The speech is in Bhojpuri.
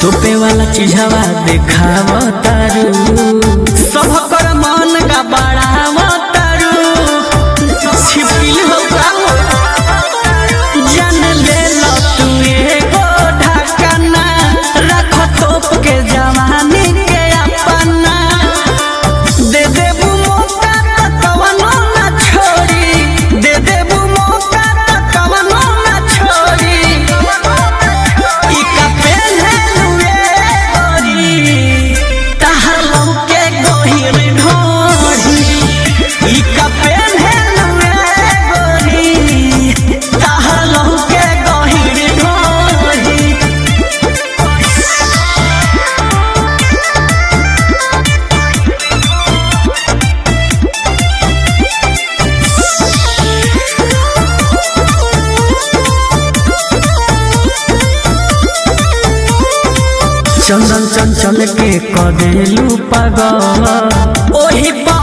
तोपे वाला चीजवा देखाव तारू सब कर मन का बढ़ाव तारू छिपिल हो गाओ जान ले लो तू एगो ढाकना रख थोप के जवानी के अपना दे देबू मौका त कवनो ना छोड़ी दे देबू मौका त कवनो ना छोड़ी ई का पेन्हलू रे गोरी तहर लौके गहिर ढोरी ई का पेन्हलू रे गोरी तहर लौके गहिर ढोरी चंदन चंचल के कदेलू पगल ओही पा